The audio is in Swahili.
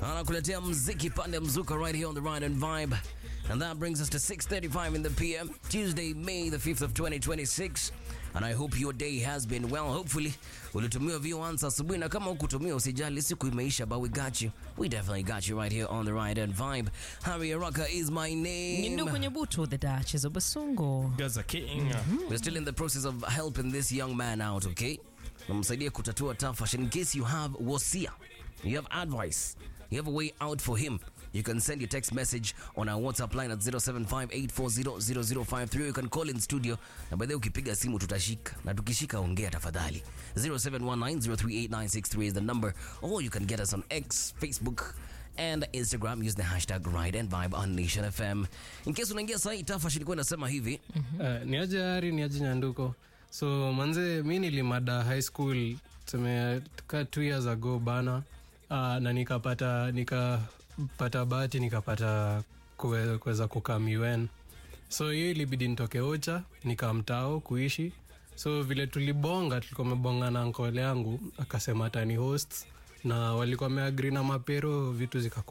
anakuletea mziki pande mzuka right here on the Ride and Vibe. And that brings us to 6.35 in the PM, Tuesday, May the 5th of 2026. And I hope your day has been well. Hopefully, ulitumia view answer asubuhi na kama hukutumia usijali, siku imeisha, but we got you. We definitely got you right here on the Ride and Vibe. Harry Araka is my name. Nyindu kwenye butu the Duchess of Basungo. Gaza King. We're still in the process of helping this young man out, okay? Namsaidia kutatua tafash. In case you have wasia, you have advice, you have a way out for him, you can send your text message on our WhatsApp line at 0758400053. You can call in studio na baadaye ukipiga simu tutashika na tukishika ongea tafadhali. 0719038963 is the number or you can get us on X, Facebook and Instagram use the hashtag Ride and Vibe on Nation FM. In case unaingia sahi, tafash ilikuwa inasema hivi Uh, ni aje Hari, ni aje Nyanduko. So manze, mi nilimada high school tuseme ka two years ago bana, uh, na nikapata nikapata bahati nikapata kuwe- kuweza kukam UN. So hiyo ilibidi nitoke Ocha nikamtao kuishi. So vile tulibonga, tulikuwa mebonga na nkole yangu akasema atani host na walikuwa wameagri na mapero, vitu zika